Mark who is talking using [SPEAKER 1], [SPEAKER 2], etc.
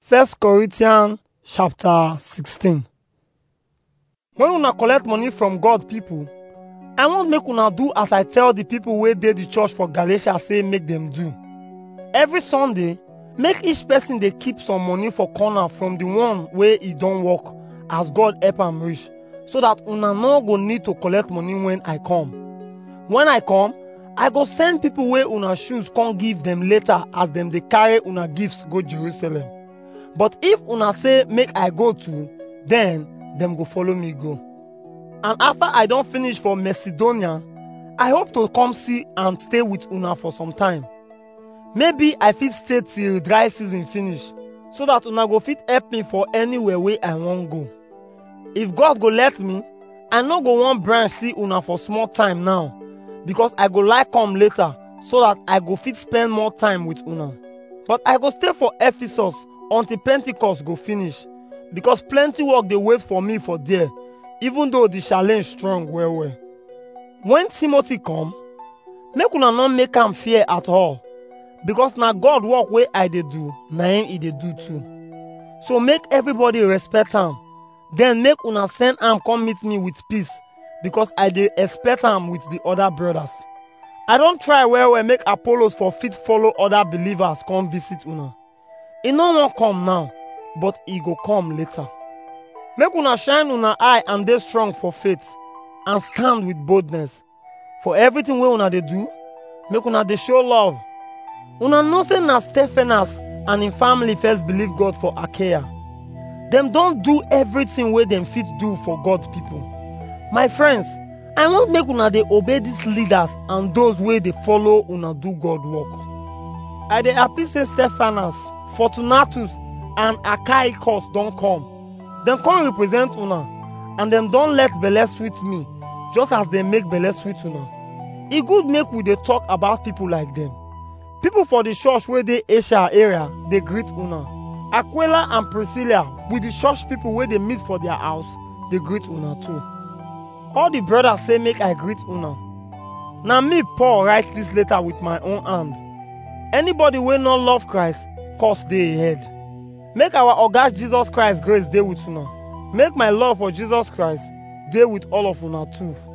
[SPEAKER 1] First Corinthians chapter 16 When una collect money from God people, I want make una do as I tell the people wey dey the church for Galatia say make them do. Every Sunday, make each person dey keep some money for corner from the one wey e don work as God help am reach, so that una no go need to collect money when I come. When I come, I go send people wey una choose come give them later as dem dey carry una gifts go Jerusalem. But if una say make I go too, then dem go follow me go. And after I don finish for Macedonia, I hope to come see and stay with una for some time. Maybe I fit stay till dry season finish, so that una go fit help me for anywhere wey I wan go. If God go let me, I no go wan branch see una for small time now, because I go like come later so that I go fit spend more time with una. But I go stay for Ephesus until Pentecost go finish, because plenty work dey wait for me for there, even though the challenge strong well well. When Timothy come, make una no make am fear at all, because na God work wey I dey do, na him e dey do too. So make everybody respect am, then make una send am come meet me with peace, because I dey expect am with the other brothers. I don try well well make Apollos for fit follow other believers come visit una. E no wan come now, but e go come later. Make una shine una eye and dey strong for faith, and stand with boldness. For everything wey una dey do, make una dey show love. Una know say na Stephanas and him family first believe God for Achaia. Dem don do everything wey dem fit do for God people. My friends, I want make una dey obey these leaders and those wey dey follow una do God work. I dey happy say Stephanas, Fortunatus and Achaicus don come. Dem come represent una and dem don let belle sweet me just as dem make belle sweet una. E good make we dey talk about people like dem. People for the church wey dey Asia area dey greet una. Aquila and Priscilla with the church people wey dey meet for their house dey greet una too. All the brothers say make I greet una. Na me Paul write this letter with my own hand. Anybody wey no love Christ, curse dey ahead. Make our oga Jesus Christ grace dey with una. Make my love for Jesus Christ dey with all of una too.